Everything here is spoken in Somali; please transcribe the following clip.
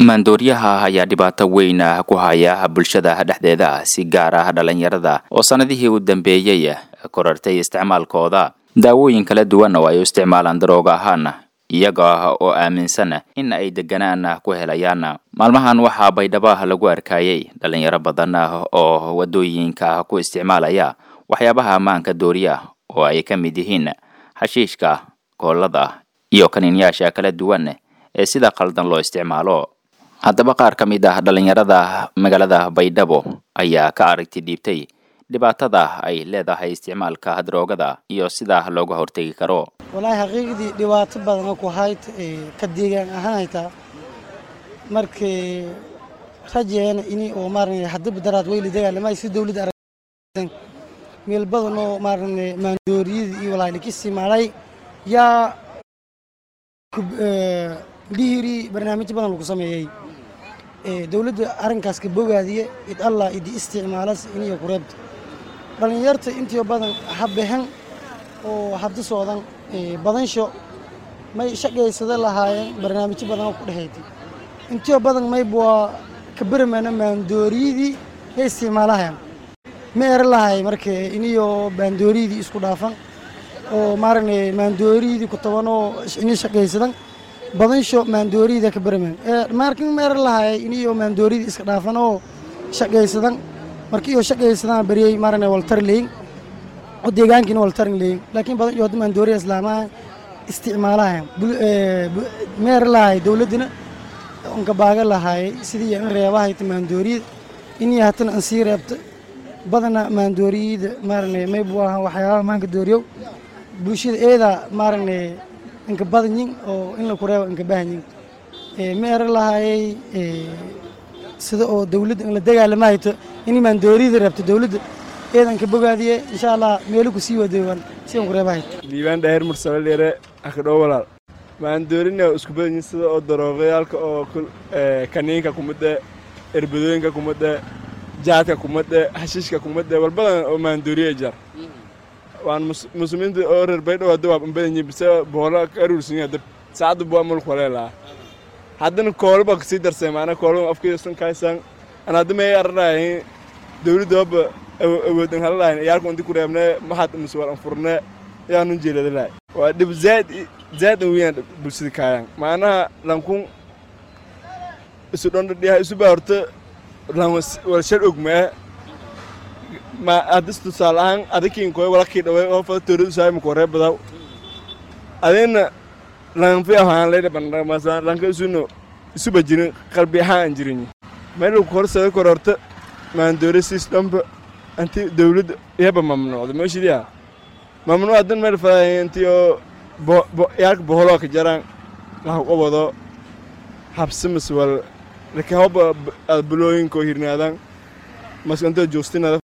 maandooriyaha ayaa dhibaato weyn ah ku haya bulshada dhexdeeda si gaar ah dhalinyarada oo sannadihii u dambeeyey korartay isticmaalkooda daawooyin kala duwan oo ay u isticmaalaan darooga ahaan iyaga oo aaminsan in ay deganaan ku helayaan maalmahan waxaa baydhaba lagu arkayay dhalinyaro badan oo wadooyinka ku isticmaalaya waxyaabaha ammaanka dooriya oo ay ka mid yihiin xashiishka koolada iyo kaniinyaasha kala duwan ee sida qaldan loo isticmaalo haddaba qaar ka mid ah dhalinyarada magaalada baydhabo ayaa ka aragti dhiibtay dhibaatada ay leedahay isticmaalka daroogada iyo sida looga hortegi karo walaahi xaqiiqdii dhibaato badana ku hayd ka deegaan ahaan haytaa markii rajeena ini oo maarane hadaba daraad weyli dagaalamay si dawladda arag meel badan oo maarane maandooriyada iyo walaahi laka isticmaalay yaa dhihiri barnaamijyo badan lagu sameeyey dawladda arrinkaas ka bogaadiye id allah idi isticmaalas iniyo kureebta dhallinyarta intiyo badan habehen oo hadda socdan badansho may shaqaysada lahaayeen barnaamijyo badan oo ku dhexayti intiyo badan mayb waa ka beramana maandooriyadii ay isticmaalahayan ma era lahay marka iniyo maandooriyadii isku dhaafan oo maarane maandooriyadii ku taban oo ini shaqaysadan badansho maandooriyada ka baramen markin ma era lahay iniyo maandooriyadii iska dhaafan oo shaqaysadan markiiyo shaqaysadaan bariyey maarane waltar leyin oo deegaankiina waltarin leyin laakiin badan iyo hadda maandooriya islaamaha isticmaalahayan ma era lahay dawladdina onka baaga lahaayay sidii in reebahayta maandooriyada inii hatana an sii reebta badana maandooriyada maarane maybu aha waxyaabaha maanka dooriyow bulshada eedaa maarane inka badanyin oo in laku reebo inka bahanyin ma era lahaayay sida oo dawladda in la dagaalamahayto in maandooriyada reebto dawladda eedan ka bogaadiye insha allah meelo ku sii wadeewan si aan ku reebahayto diiwaan dhaahir mursale dheere akadhow walaal maandoorina isku badanyin sida oo darooqayaalka oo kaniinka kumadhe erbadooyinka kumadhe jaadka kumadhe hashiishka kumadhe walbadan oo maandooriya jar waan muslimiinta oo reer baydhow hadda waa badanyihin bise boola ka aruursanyihin hadda saacadda buwa mulku waleelaa haddana koolba kasii darsay maana koolba afkiisan kaysaan an hadda may aranahay dawladda haba awoodan halalahayn iyaalka inti ku reebne maxaad miswal anfurne yaanun jeeladalahay waa dhib zaad zaad an weyaan bulshada kaayaan maanaha lankun isu dhondhadhiyaha isu baa horta lan walshar ogmaa ma haddis tusaale ahaan adikiin koy walakii dhaway oo fada tooradu saayma koree badaw adina lanfi ahaan leydha bandhamasa lanka isuno isuba jirin qalbi ahaan aan jirin meel ku horsada kor horta maandoore siis dhanba anti dawladda iyaba mamnuucda meeshidiya mamnuuc hadan meel fadahay inti oo yaalka boholoo ka jaraan laha qabado habsimas wal laka hoba bulooyinkoo hirnaadaan maskantoo joostinada